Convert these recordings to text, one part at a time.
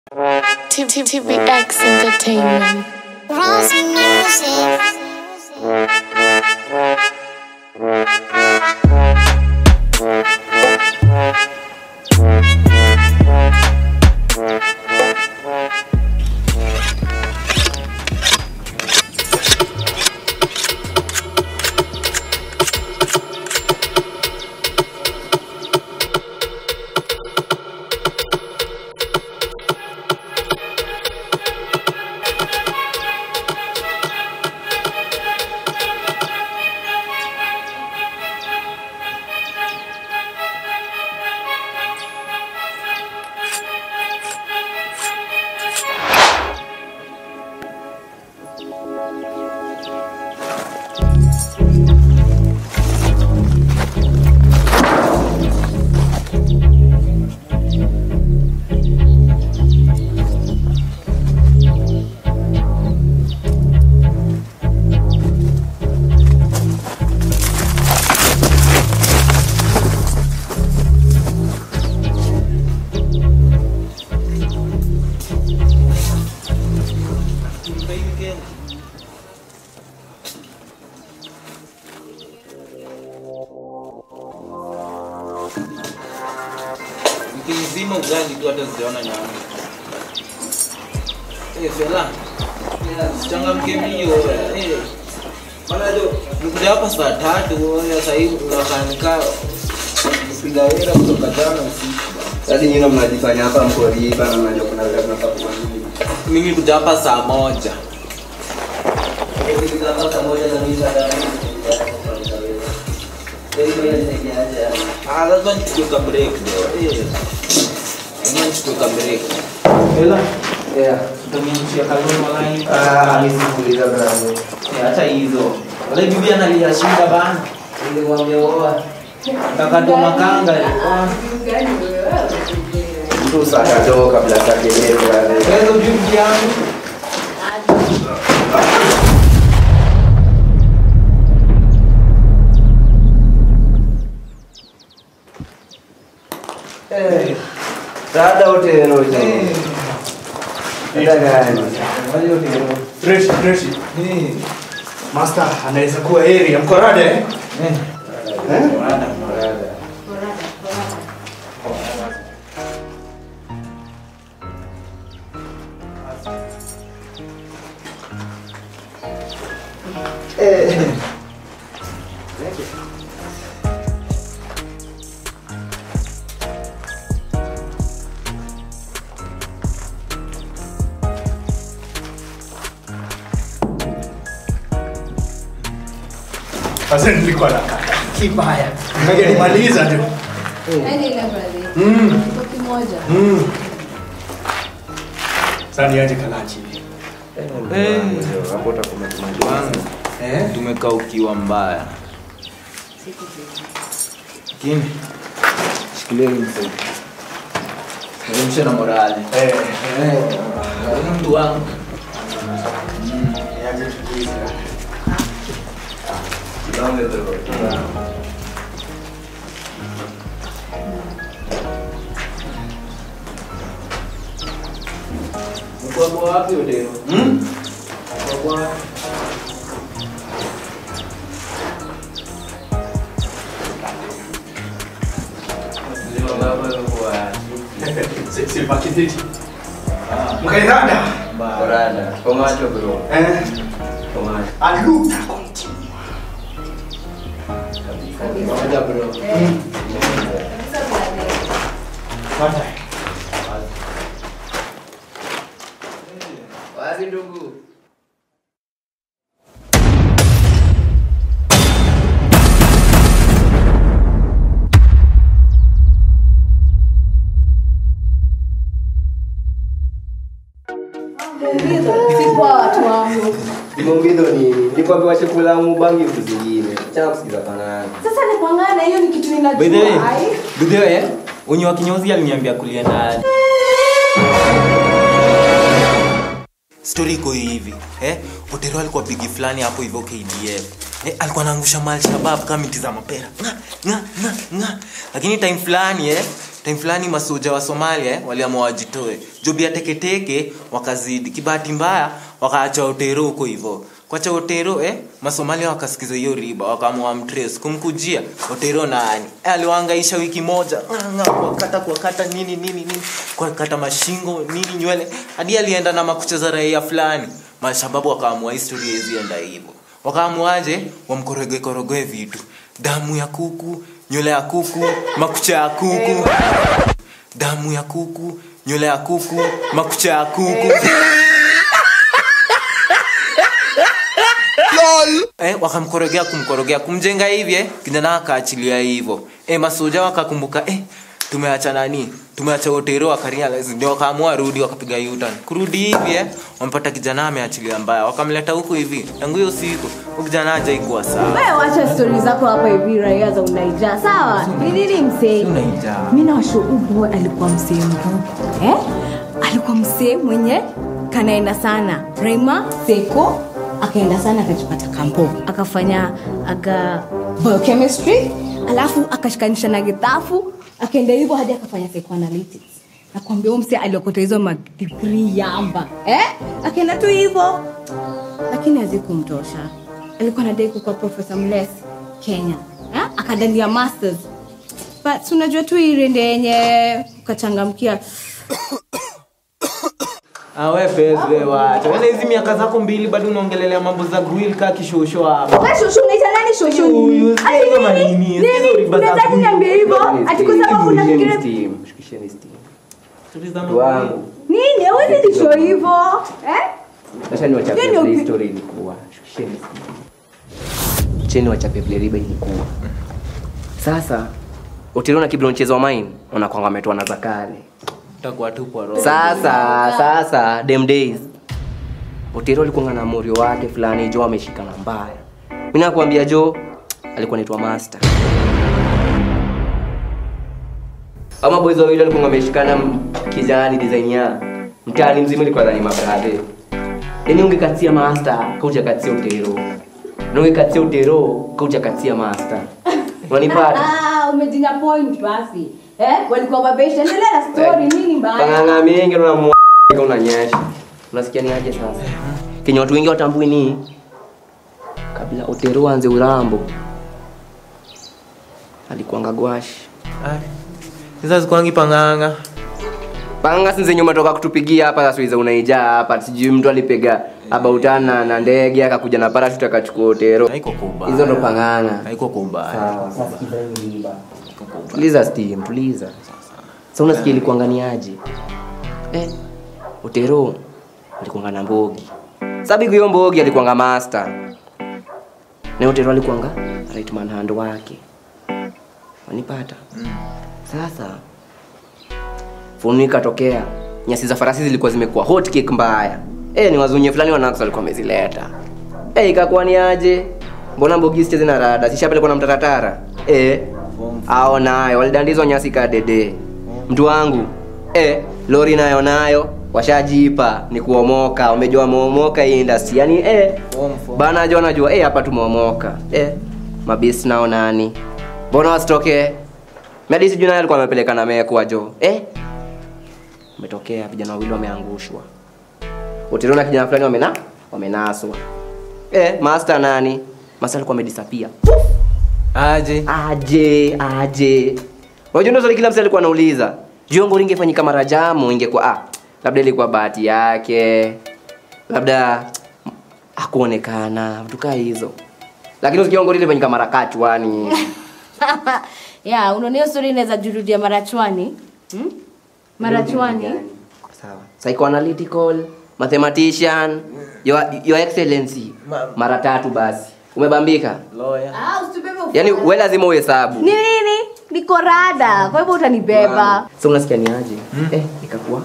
TVX Entertainment. Rose Music. Mkizima ugani tu hata sijaona nyama. Eh, fela. Changamke mbio. Eh. Bana jo, nikuja hapa saa tatu wewe sasa hivi unakanika kupiga hela kutoka jana usiku. Sasa nyinyi mnajifanya hapa mko riba na mnajua kuna vile tunafaa kufanya. Mimi kuja hapa saa moja. Ah, lazima nichukue ka break leo. Eh. Lazima nichukue ka break. Fela, Yeah. utaniamshia kaloni walai. Ah, mimi sikuuliza bravo. Eh, Acha hizo. Wale bibi analia shida bana. Nilikwambia oa. Kakatoa makanga. Ah. Mtu sasa toka kabla sakelele wale. Wewe bibi yangu. Eh. Dada uteno je. Dada gani? Fresh, fresh. Master anaweza kuwa area mkorade eh? Eh? Eh. Sasa nilikuwa na kaka kibaya. Ngoja nimaliza tu. Yaani ile brother. Mm. Kwa kimoja. Mm. Sasa niaje kalachi. Hapo utakuwa tumaliza. Kwanza Eh? tumekaa ukiwa mbaya. Lakini shikilia hii msaidia. Niamshe na morali. Eh. Eh, huyu mtu wangu. Niaje tuliza. Kibange bro. Mko hapo wapi Odero? Mm? Mko wapi? Leo baba alikuwa Si si pakititi. Mkairada. mbaya. Korada. Kwa macho bro. Eh? Kwa macho. Aluta continue. Moja bro. Kabisa brother. Pata. Wazi ndugu. Sikuwa watu wangu. Mumbido ni nilikwambia chakula mubangi vitu zingine. Acha kusikiza pana. Sasa ni kwangana hiyo ni kitu By the way, ninajua. Ai. by the way, unyi wa kinyozi aliniambia kulienda Story iko hivi, eh? Otero alikuwa bigi fulani hapo hivyo KDF. eh, alikuwa anaangusha malshabab kama miti za mapera nga, nga, nga, nga. lakini time fulani eh, time fulani masoja wa somalia eh, waliamua wajitoe jobi ya teketeke wakazidi kibahati mbaya wakaacha otero huko hivo kwacha otero eh, masomalia wakasikiza hiyo riba wakaamua mtres kumkujia otero nani eh, aliwaangaisha wiki moja nga, nga, kuwakata kuwakata nini nini nini kuwakata mashingo nini nywele hadi alienda na makucha za raia fulani mashababu wakaamua historia izienda hivyo wakaamuaje wamkoroge korogoe vitu damu ya kuku nywele ya kuku makucha ya kuku damu ya kuku nywele ya kuku makucha ya kuku eh, wakamkorogea kumkorogea kumjenga hivi eh, kijana akaachilia hivyo eh, masoja wakakumbuka eh, tumeacha nani tumeacha otero wakarealize ndio wakaamua rudi wakapiga yutan kurudi hivi eh, wamepata kijana ameachilia mbaya wakamleta huku hivi tangu hiyo siku huyu kijana hajaikuwa sawa wewe wacha stori zako hapa hivi raia za unaija sawa ni nini msee Unaijaa. mi nawasho boy alikuwa msee mbuku eh? alikuwa msee mwenye kanaenda sana rema seko akaenda sana akajipata kampo akafanya aga biochemistry alafu akashikanisha na gitafu akaenda hivyo hadi akafanya psychoanalytics nakwambia huyu msee aliokota hizo madigrii yamba eh? akaenda tu hivyo lakini hazikumtosha alikuwa nadai kukuwa profesa mles kenya ha? akadandia masters but unajua tu irende yenye ukachangamkia awe pezwe wacha Wewe hizi miaka zako mbili bado unaongelelea mambo za grill ka kishosho hapa We shushu unaita nani shushu Huyu, Ati sio kama nini? nini, Nini? sio riba za Unataka kunywa. niambie hivyo ati kwa sababu unafikiria shukisheni steam Stori za Mtu wangu nini hawezi tisho hivyo eh? acha niwachapie Hiyo ni vile upi- story ilikuwa shukisheni steam cheni wachapie vile riba ilikuwa sasa utiliona kibilo mchezo wa mine unakwanga ametoa na za kale utakuwa tu kwa roho sasa sasa dem days otero alikuanga na morio wake fulani jo ameshikana mbaya mi nakwambia jo alikuwa naitwa master ama boys wawili walikuwa wameshikana m- kijani design ya mtaani mzima ilikuwa dhani mabradhe yani ungekatia master kauja katia utero na ungekatia utero kauja katia master unanipata Ah, umejinya point basi eh? walikuwa mabesha endelea na story nini mbaya panganga mingi na unanyesha unasikia ni aje sasa kenye watu wengi watambui ni kabla otero anze urambo alikuanga gwashi sasa zikwangi panganga panga sinze nyuma toka kutupigia hapa sasa iza unaijaa hapa sijui mtu alipiga abautana na ndege akakuja na parachute akachukua otero haiko kwa ubaya hizo ndo panganga haiko kwa ubaya Sawa, sasa kibaimba. tuliza steam tuliza sa unasikia ilikuanganiaje eh, utero alikuanga na mbogi sabigu hiyo mbogi alikuanga master na utero alikuanga right man hand wake wanipata sasa funu ikatokea nyasi za farasi zilikuwa zimekuwa hot cake mbaya eh, ni wazunye fulani wanax walikuwa wamezileta eh, ikakuwa ni aje mbona mbogi sicheze na rada sishapelekwa na mtaratara eh, ao nayo walidandizwa nyasi kadede mtu wangu eh, lori nayo nayo washajipa ni kuomoka wamejua wameomoka hii industry yani eh, Form, form. bana jo najua eh, hapa tumeomoka eh, mabisi nao nani mbona wasitoke medi sijui naye alikuwa amepeleka na mekwa jo eh, umetokea vijana wawili wameangushwa utiro na kijana fulani wamena wamenaswa eh, master nani master alikuwa amedisapia aje aje aje unajua ndio swali kila mtu alikuwa anauliza jongo lingefanyika mara jamu ingekuwa ah, labda ilikuwa bahati yake labda hakuonekana vitu kaa hizo lakini usikiongo lile fanyika mara kachwani ya unaona hiyo story inaweza jurudia marachwani hmm? marachwani sawa psychoanalytical mathematician your, your excellency Ma- mara tatu basi umebambika lawyer ah, usitubebe ufa- yaani we lazima uhesabu ni nini niko rada kwa hivyo utanibeba so unasikia ni aje eh, ikakuwa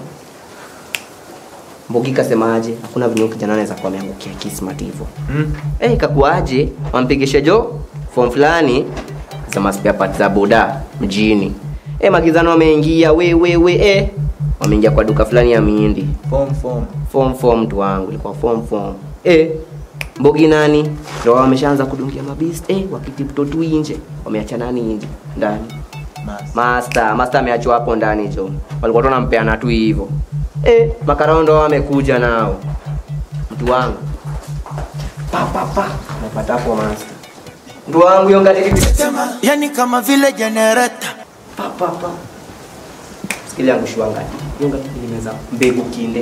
mbogi kasemaje hakuna venye huyu kijana anaweza kuwa ameangukia kismat hivyo Mm. eh, ikakuwaje wampigishe jo form fulani za maspare parts za boda mjini eh, magizano wameingia we we we eh, wameingia kwa duka fulani ya miindi form form form form mtu wangu ilikuwa form form eh, mbogi nani ndo wameshaanza kudungia mabist eh, wakitipto tu nje wameacha nani nje ndani master master ameachwa hapo ndani jo walikuwa tu wanampeana tu hivyo eh, makarao ndo wamekuja nao mtu wangu pa pa pa napata hapo master mtu wangu hiyo ngati yani kama vile jenereta pa pa pa sikili yangu shwanga hiyo ngati nimeza mbegu kinde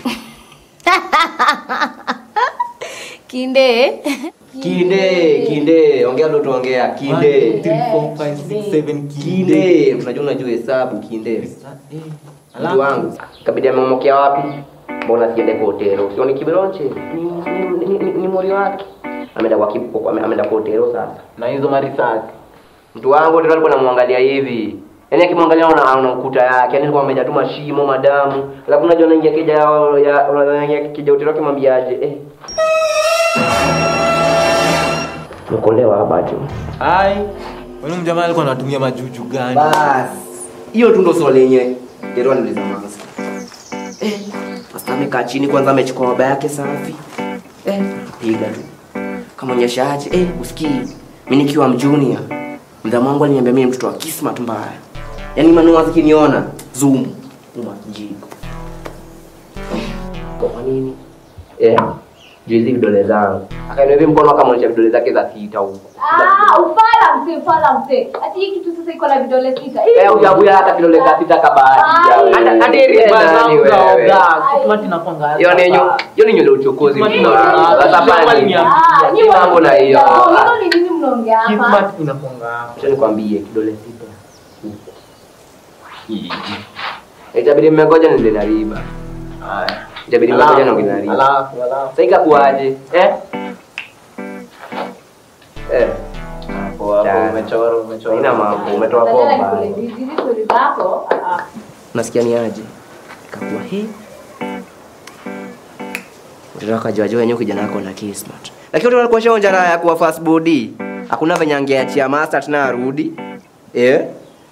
kinde kinde kinde ongea ndo tuongea kinde kinde unajua unajua hesabu kinde mtu wangu kabidi amemokea wapi mbona siende kwa hotelo sioni kiberonche ni, ni, ni, ni, ni mori wake ameenda kwa kipo ame- ameenda kwa hotelo sasa na hizo marisasi mtu wangu hotelo alikuwa namwangalia hivi yaani akimwangalia una ana ukuta yake yaani alikuwa amejaa tu mashimo madamu alafu unajua anaingia kija ya unaingia kija hotelo kimwambiaje eh Umekolewa hapa tu. ai wani mjamaa alikuwa anatumia majuju gani Bas. Hiyo tu ndo swali yenye Dero aliuliza Mansa. Eh, Pasta amekaa chini kwanza amechukua baba yake safi. Eh, piga tu. Kamonyesha aje, eh, usikii. Mimi nikiwa mjunior. Mdhamu wangu aliniambia mimi ni mtoto wa kismat mbaya. Yaani manua zikiniona zoom uma jiko. Kwa nini? Eh, juu hizi vidole zangu. Akainua hivi mkono akamonyesha vidole zake za sita huko. Ah, ufala mse, ufala mse. Ati hii kitu sasa iko na vidole sita. Hii- Eh, ujabuya hata vidole za sita kabahati. Ai. Hata hadi riba zangu wewe. Kismat inakwanga Hiyo ni nyu, hiyo ni nywele uchokozi. Kismat mtu wangu. inakwanga- Sasa Kismat fanya ni- Ah, nyi Mambo wa- na hiyo. Hilo ni nini mnaongea hapa? Kismat inakwanga hapo. Acha nikwambie kidole sita. Itabidi mmengoja nile na riba. Haya. Itabidi mmengoja na ngine na riba. Alafu, alafu. Sasa ikakuaje? Eh? Eh. Hapo, hapo, Ya. umechora, umechora. Haina mambo, umetoa Badala bomba. nikule hizi hizi story zako. ah, ah. Unasikia ni aje? Ikakuwa he. Mtoto akajua jua yenyewe kijana wako na kismat. Lakini watu walikuwa shaonja raha ya kuwa fast body. Hakuna venye angeachia master tena arudi. Eh?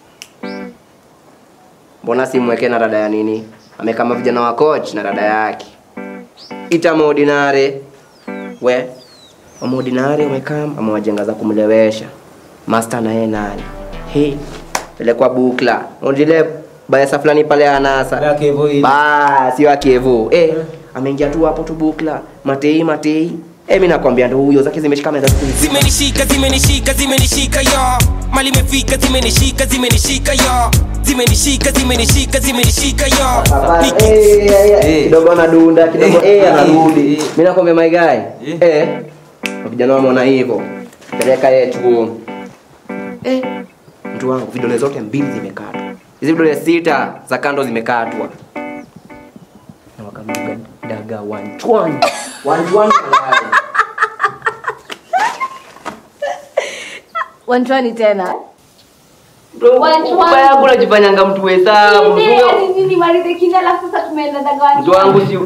Mbona simweke na dada ya nini? Amekama vijana wa coach na dada yake. Ita maordinare. We. Maordinare umekam amewajenga za kumlewesha. Master na yeye nani? He. Pelekwa bukla. Unajile bayasa fulani pale anasa. Yake hivyo hili. Ba, sio akevo. Eh, ameingia tu hapo tu bukla. Matei matei. Eh, mimi nakwambia ndo huyo zake zimeshika meza siku hizi. zimenishika zimenishika zimenishika yo mali imefika zimenishika zimenishika yo zimenishika zimenishika zimenishika yo Niki- Eh, eh, eh, Eh. kidogo anadunda kidogo Eh, eh anarudi eh, eh. mimi nakwambia my guy Eh. eh vijana wameona hivyo peleka yeye chuo eh mtu wangu vidole zote mbili zimekatwa hizi vidole sita za kando zimekatwa na wakamduga daga wanchwani wanchwani Wanchwani tena. Bro, Wanchwani. ubaya yangu unajifanyanga mtu hesabu Kinde, Mtu- yani nini maridhe kinde alafu sasa tumeenda daga mtu wangu si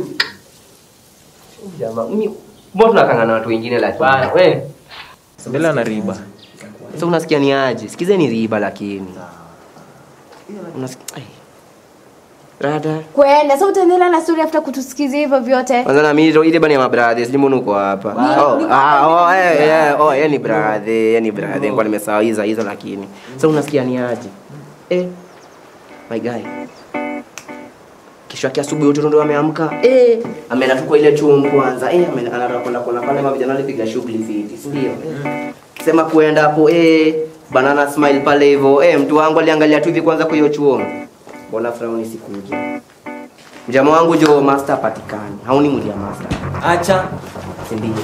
jamaa mimi mbona tunakangana na watu wengine lakini Bana, we. mbele na riba Sasa unasikia ni aje? Sikize ni riba lakini. Unasikia ai. Rada. Kwenda, sasa utaendelea na story after kutusikiza hivyo vyote. Kwanza na mimi ile bani ya mabradhe, sijui mbona uko hapa. Oh, ah, oh, eh, eh, oh, yeye ni brother, yeye ni brother. Nilikuwa nimesahau hizo hizo lakini. Sasa unasikia ni aje? Eh. My guy. Kesho yake asubuhi wote ndio ameamka. Eh, ameenda tu kwa ile chuo kwanza. Eh, ameenda anataka kwenda kuona pale mavijana walipiga shughuli fiti, si ndio? Sema kuenda hapo eh banana smile pale hivyo. Eh, mtu wangu aliangalia tu hivi kwanza kwa hiyo chuo. Mbona frown sikuje? Mjama wangu jo master patikani. Hauni mwili ya master. acha Si ndio?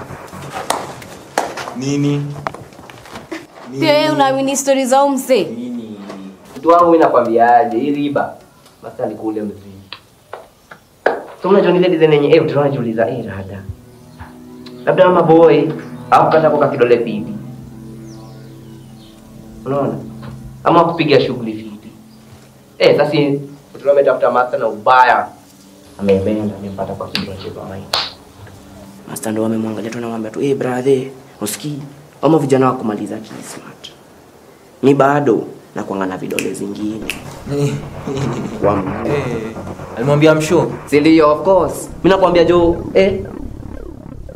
nini Pia wewe unaamini story za umse? nini Mtu wangu mimi nakwambiaje, hii riba. Master alikule mzee. So unajua ile design yenye eh utaona jiuliza eh rada. Labda mama boy au kata kwa kidole pipi. Unaona? Ama kupiga shughuli fiti. Eh sasa utaona ametafuta master na ubaya. Amependa, amempata kwa kidole cha mama. Master ndo amemwangalia tu anamwambia tu eh brother, usikii? Ama vijana wa kumaliza kismart. Mi bado nakuanga na vidole zingine. Wa mguu. eh, alimwambia msho Si ndio of course. Mimi nakwambia jo, eh.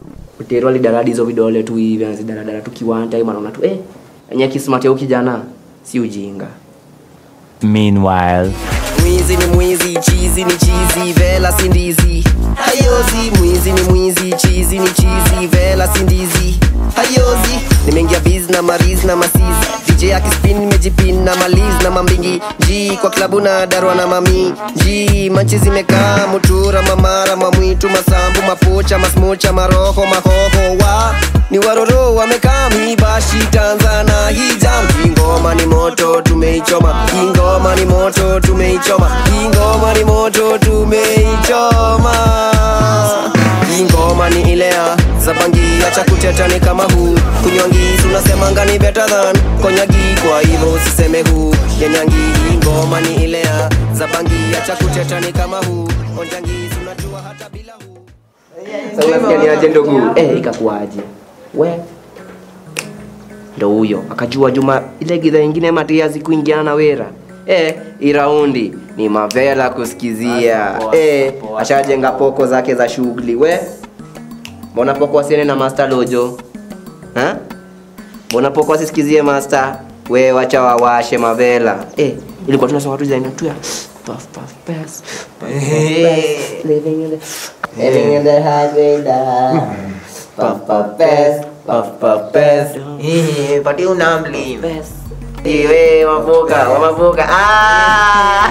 utero alidaradi hizo vidole tu hivi anazidaradara tu kiwanja hivi anaona tu eh enye kismart ya huyu kijana si ujinga Meanwhile. mwizi ni mwizi chizi ni chizi vela sindizi hayozi mwizi ni mwizi chizi ni chizi vela sindizi hayozi nimeingia biz na mariz na masiz dj akispin nimejipin na maliz na mambingi ji kwa klabu na darwa na mami ji manchi zimekaa mutura mamara mamwitu masambu mapocha masmocha maroho mahoho wa ni waroro wamekaa mibashi tanzana hijam hii ngoma ni moto tumeichoma hii ngoma ni moto tumeichoma hii ngoma ni moto tumeichoma hii ngoma ni ile ya zabangi acha kuteta ni kama huu kunywangi tunasemanga ni better than konyagi kwa hivyo usiseme huu yenyangi hii ngoma ni ile ya zabangi acha kuteta ni kama huu onjangi tunajua hata bila huu sasa unasikia ni aje ndugu eh ikakuaje we ndo huyo akajua juma ile gidha ingine matiazi kuingiana na wera eh iraundi ni mavela kusikizia eh ashajenga poko zake za shughuli we mbona poko wasiene na master lojo ha mbona poko wasisikizie master we wacha wawashe mavela eh ilikuwa tunasoma tu zaina tu ya puff puff pass puff, puff, pass, living in the living in the highway down puff puff pass puff puff pass Eh, pati unamli iwe mavuka wamavuka ah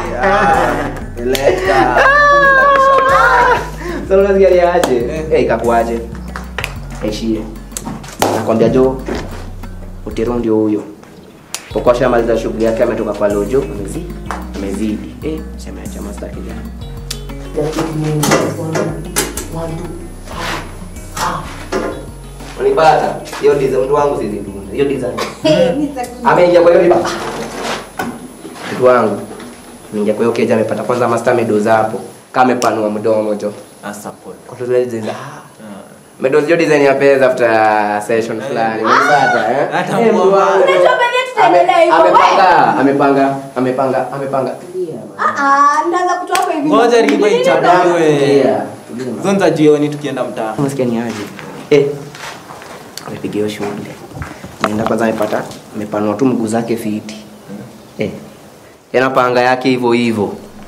sasa unasikia ni aje eh ikakuaje eshie nakwambia jo utero ndio huyo pokosha maliza shughuli yake ametoka kwa lojo amezidi amezidi eh sema acha master kijana Unipata? Hiyo design mtu wangu sizidunda. Hiyo design. Ameingia kwa hiyo liba. Mtu wangu. Ameingia kwa hiyo keja amepata kwanza master medos hapo. Kama amepanua mdomo jo. Asapot. Kwa hiyo design. Medos jo design ya pesa after session fulani. Unipata eh? Hata Eh, mtu mwa- wangu. Unajua penye tutaendelea hivyo, Amepanga, amepanga, amepanga, amepanga. Tulia. ndaanza kutoa hapa hivi ngoja riba Tulia. ichapwe Tulia. zonza jioni tukienda mtaa Unasikia ni aje? Eh. Amepiga hiyo shughuli. Naenda kwanza amepata amepanua tu mguu zake fiti. Eh. Yana panga yake hivyo hivyo.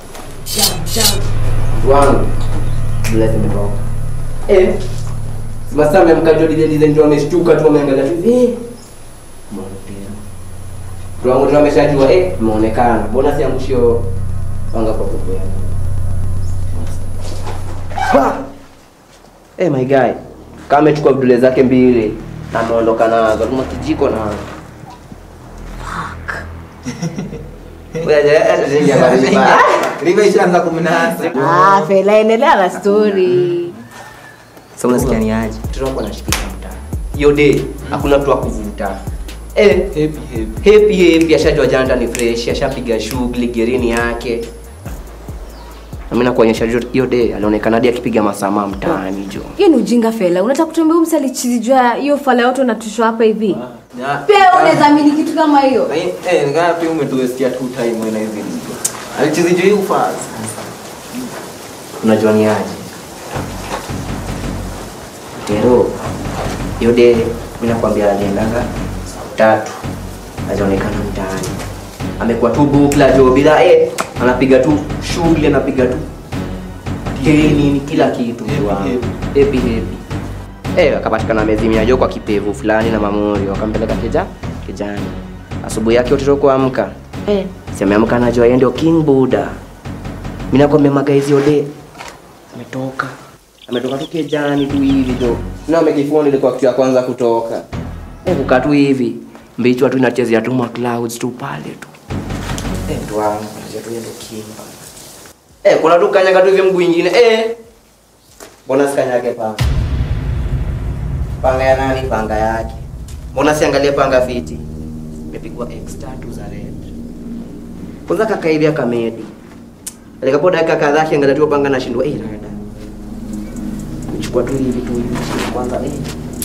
Mtu wangu. Bless imetoka. Eh. Sasa amemka jo DJ DJ ndio ameshtuka tu ameangalia tu. Eh. Mbona tena? Mtu wangu ndio ameshajua eh umeonekana. Mbona siangushio panga kwa kuku yako. Ha! Eh my guy. Kama amechukua vidole zake mbili na ameondoka nazo kama kijiko na riba ishaanza kumnasa Ah, fela endelea na story Sasa unasikia ni aje? Mtoto wako anashikisha mtaa. Hiyo day hakuna mtu wa kuvuta. Eh, happy happy happy happy ashajua janta ni fresh, ashapiga shughuli gerini yake. Na mimi nakuonyesha jo- hiyo day alionekana hadi akipiga masama mtaani jo. hiyo ni ujinga fela unataka kutuambia huyu msali chizijua hiyo fala yote unatushwa hapa hivi Ya- pia unaweza amini kitu kama hiyo Na hii- eh, nikaa pia umetuwestia tu time wewe na hizi riba alichizijua hii ufasi Unajua ni aje? Tero hiyo day mimi nakwambia aliendaga siku tatu hajaonekana mtaani. Amekuwa tu bukla jo bila eh, anapiga tu shughuli anapiga tu nini kila kitu mtu wangu. Happy happy. Eh, akapatikana amezimia jo kwa kipevu fulani na mamori wakampeleka keja kijani. Asubuhi yake utatoka kuamka. Eh, si ameamka anajua yeye ndio King Buddha. Mimi nakwambia magaizi ode ametoka ametoka tu kijani tu hivi jo na amekifoni ilikuwa kitu ya kwanza kutoka eh kukaa tu hivi mbichwa tu inachezea tu ma clouds tu pale tu eh mtu wangu anachezea tu yendo kimba eh kuna tu kanyaga tu hivi mguu ingine eh mbona sikanyage panga panga ya nani panga yake mbona siangalie panga fiti imepigwa x tatu za red kwanza kaka hivi akamedi alikapo dakika kadhaa akiangalia tu panga nashindwa eh rada chukua tu hivi tu hivi shika kwanza eh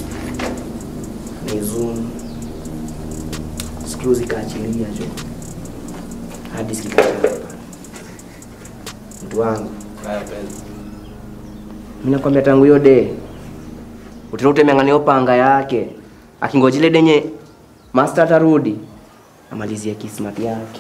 ni zoom screw zikaachilia jo hadi zikachapa mtu wangu mimi nakwambia tangu hiyo day utira utemeng'ania panga yake akingojile denye master atarudi amalizie kismat yake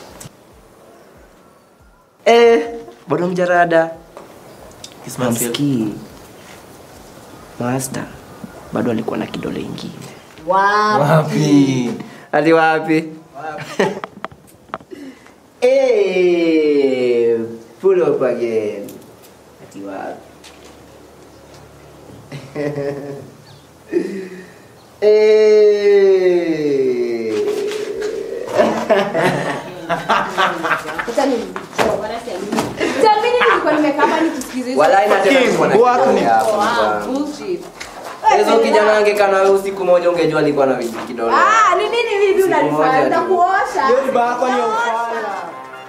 eh, bado mjarada amsikii master bado alikuwa na kidole ingine wapi hadi wapi Eh, pull up again hadi wapi Jamini nilikuwa nimekaa hapa nikisikiza hizo- Walai na tena nilikuwa na Work kidole ni- hapo, Wow, mfano. bullshit. hizo kijana angekaa nawe usiku moja ungejua alikuwa na kidole Ah, ni nini hivi Siku moja unanifanya? tu. Nitakuosha. Hiyo ni bako ni Nitakuosha.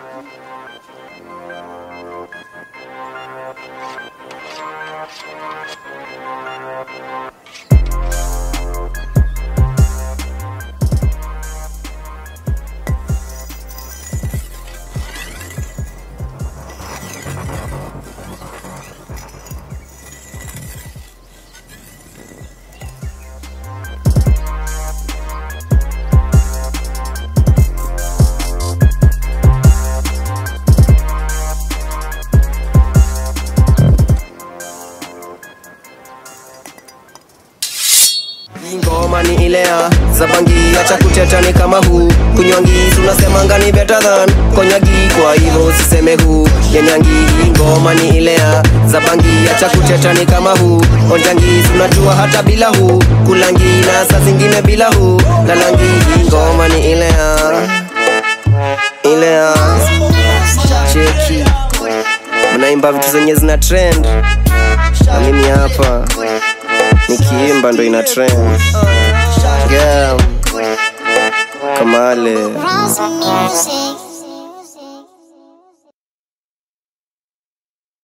Hii ngoma ni ile ya zabangi acha kutetani kama huu kunywangi tunasemanga ni better than konyagi kwa hivyo usiseme huu nyanyangi hii ngoma ni ile ya zabangi acha kutetani kama huu onjangi tunajua hata bila huu kulangi na saa zingine bila huu lalangi hii ngoma ni ile ya ile ya cheki mnaimba vitu zenye zina trend na mimi hapa nikiimba ndo ina trend yeah. kamale House music.